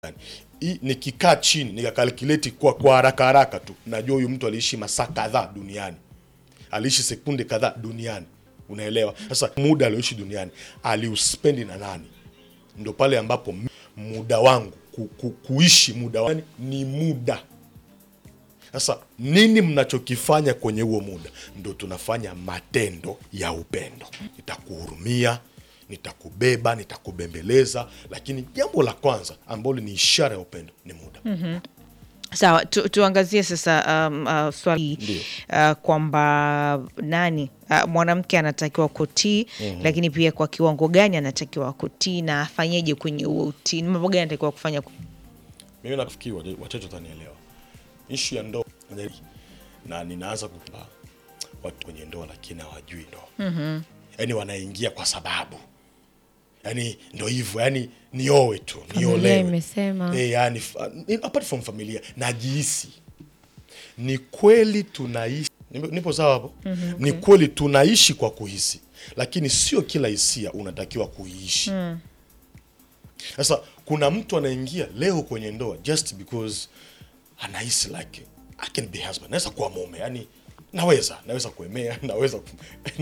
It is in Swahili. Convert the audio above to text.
Hii nikikaa chini nikakalkuleti kwa kwa haraka haraka tu najua huyu mtu aliishi masaa kadhaa duniani aliishi sekunde kadhaa duniani unaelewa sasa muda alioishi duniani aliuspendi na nani ndo pale ambapo m- muda wangu ku, ku, kuishi muda wangu ni muda sasa nini mnachokifanya kwenye huo muda ndo tunafanya matendo ya upendo nitakuhurumia nitakubeba nitakubembeleza lakini jambo la kwanza ambalo ni ishara ya upendo ni muda Sawa, tu, tuangazie sasa um, uh, swali Ndio. uh, kwamba nani uh, mwanamke anatakiwa kutii lakini pia kwa kiwango gani anatakiwa kutii na afanyeje kwenye huo utii, ni mambo gani anatakiwa kufanya mimi nafikiri wate- wachache watanielewa ishu ya ndoa na ninaanza kupa watu kwenye ndoa lakini hawajui ndoa mm-hmm. yaani wanaingia kwa sababu yaani ndo hivyo yaani niowe tu Familia niolewe imesema. e, yani, fa- ni- apart from familia najihisi ni kweli tunaishi nipo nipo sawa hapo mm-hmm, ni kweli tunaishi kwa kuhisi lakini sio kila hisia unatakiwa kuiishi sasa kuna mtu anaingia leo kwenye ndoa just because anahisi like I can be husband naweza kuwa mume yani naweza naweza kuemea naweza ku-